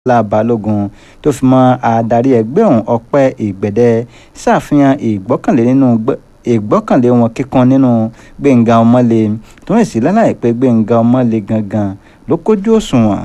la balógun tó fi mọ́ adarí ẹgbẹ́ ọ̀hún ọpẹ́ ìgbẹ̀dẹ ṣàfihàn ìgbọ́kànlé nínú ìgbọ́kànlé wọn kíkan nínú gbẹ̀ngà ọmọlé tó ń sì lálàyé pé gbẹ̀ngà ọmọlé gangan ló kójú òṣùwọ̀n.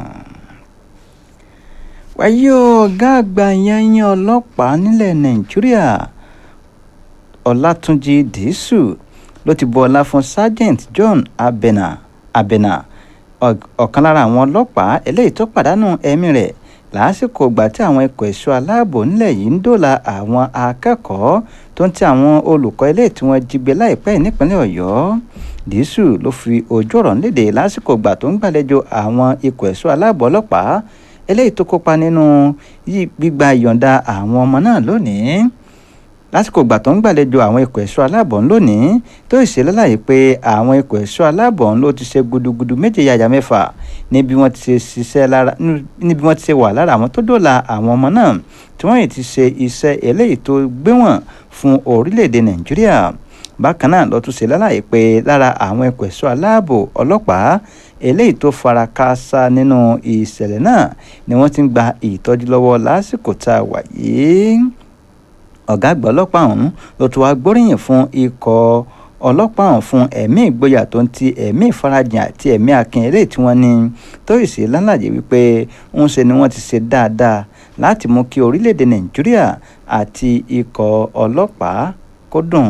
wáyé ọ̀gá àgbà yanyan ọlọ́pàá nílẹ̀ nàìjíríà ọlátúnjì dìísù ló ti bu ọlá fún sergeant john abena abena ọ̀kan lára àwọn ọlọ́pàá eléyìí tó pàdánù ẹ̀mí rẹ̀ lásìkò ìgbà tí àwọn ikọ̀ ẹ̀ṣọ́ aláàbò nílẹ̀ yìí ń dóòlà àwọn akẹ́kọ̀ọ́ tó ń ti àwọn olùkọ́ ilé tí wọ́n jí gbé láìpẹ́ nípínlẹ̀ ọ̀yọ́ dísù ló fi ojú ọ̀rọ̀ léde lásìkò ìgbà tó ń gbàlejò àwọn ikọ̀ ẹ̀ṣọ́ aláàbò ọlọ́pàá eléyìí tó kópa nínú gbígba ìyọ̀ǹda àwọn ọmọ náà lónìí lásìkò ìgbà tó ń gbàlejò àwọn ikọ̀ ẹ̀ṣọ́ aláàbọ̀ lónìí tó ṣe lálàyé pé àwọn ikọ̀ ẹ̀ṣọ́ aláàbọ̀ ló ti ṣe gudugudu méje yàyà mẹ́fà níbi wọ́n ti ṣe ṣiṣẹ́ lára níbi wọ́n ti ṣe wà lára àwọn tó dóòlà àwọn ọmọ náà tí wọ́n yìí ti ṣe iṣẹ́ eléyìí tó gbéwọ̀n fún orílẹ̀-èdè nàìjíríà bákan náà ló tún ṣe lálàyé pé lára àwọn ikọ̀ ẹ̀ṣọ́ aláàbò ọlọ́pàá eléyìí tó fara káásá nínú ìṣẹ̀lẹ̀ náà ni wọ́n ti ń gba ìtọ́jú lọ́wọ́ lásìkò tá a wà yìí ọ̀gá àgbà ọlọ́pàá ọ̀hún ló tún wá gbóríyìn fún ikọ̀ ọlọ́pàá ọ̀hún fún ẹ̀mí ìgboyà tó ń ti ẹ̀mí ìfarajìn àti ẹ̀mí akin eléyìí tí wọ́n ní tó ìsè lálàyé wípé ń ṣe ni wọ́n ti ṣe dáadáa láti mú kí orílẹ̀-èdè nàìjíríà àti ikọ̀ ọlọ́pàá kó dùn.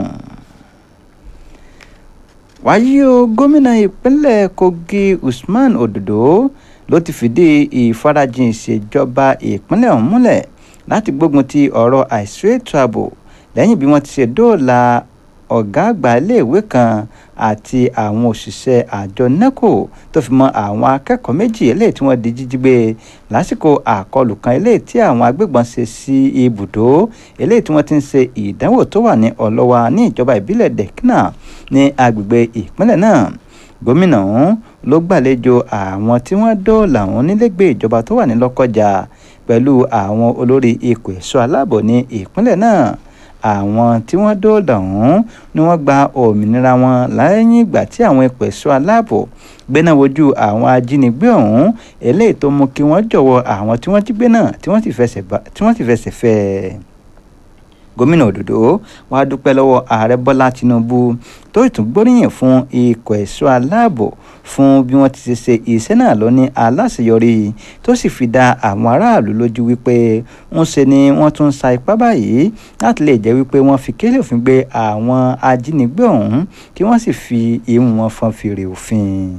wáyé o gómìnà ìpínlẹ̀ kogi usman ododo ló ti fìdí ìfarajìn ìṣèjọba ìpínlẹ̀ ọ̀hún múlẹ̀ láti gbógun ti ọ̀rọ̀ àìsí ètò ààbò lẹ́yìn bí wọ́n ti ṣe dóòlà ọ̀gá àgbà iléèwé kan àti àwọn òṣìṣẹ́ àjọ neco tó fi mọ́ àwọn akẹ́kọ̀ọ́ méjì eléyìí tí wọ́n di jíjí gbé lásìkò àkọlù kan eléyìí tí àwọn agbébọn ṣe sí ibùdó eléyìí tí wọ́n ti ń ṣe ìdánwò tó wà ní ọlọ́wà ní ìjọba ìbílẹ̀ dẹ̀kínà ní agbègbè ìpínlẹ̀ náà gómìnà ọ̀hún ló gbàlejò àwọn tí wọ́n dóòlà ọ̀hún nílẹ̀gbẹ́ ìjọba tó wà ní lọ́kọjà pẹ̀lú àwọn olórí ikọ̀ ẹ̀ṣọ́ aláàbò ní ìpínlẹ̀ náà àwọn tí wọ́n dóòlà ọ̀hún ni wọ́n gba òmìnira wọn lẹ́yìn ìgbà tí àwọn ikọ̀ ẹ̀ṣọ́ aláàbò gbéná wojú àwọn ajínigbé ọ̀hún eléyìí tó mú kí wọ́n jọ̀wọ́ àwọn tí wọ́n jí gbé náà tí wọ́n sì fẹsẹ̀ fẹ́ ẹ gómìnà òdòdó wàá dúpẹ́ lọ́wọ́ ààrẹ bọ́lá tinubu tó ìtún gbóríyìn fún ikọ̀ ẹ̀ṣọ́ aláàbò fún bí wọ́n ti ṣe ṣe iṣẹ́ náà lọ ní aláṣeyọrí tó sì fi dá àwọn aráàlú lójú wípé ń ṣe ni wọ́n tún sa ipá báyìí láti lè jẹ́ wípé wọ́n fi kélé òfin gbé àwọn ajínigbé ọ̀hún kí wọ́n sì fi imú wọn fọn fèrè òfin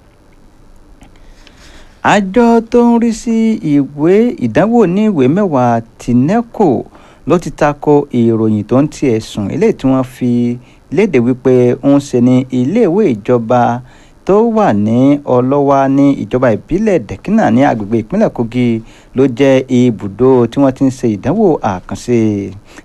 àjọ tó ń rí sí ìwé ìdánwò ní ìwé mẹ́wàá ti neco ló ti tako ìròyìn tó ń ti ẹ̀sùn eléyìí tí wọ́n fi léde wípé ń ṣe ní iléèwé ìjọba tó wà ní ọlọ́wà ní ìjọba ìbílẹ̀ dẹ̀kínà ní agbègbè ìpínlẹ̀ kogi ló jẹ́ ibùdó tí wọ́n ti ń ṣe ìdánwò àkànṣe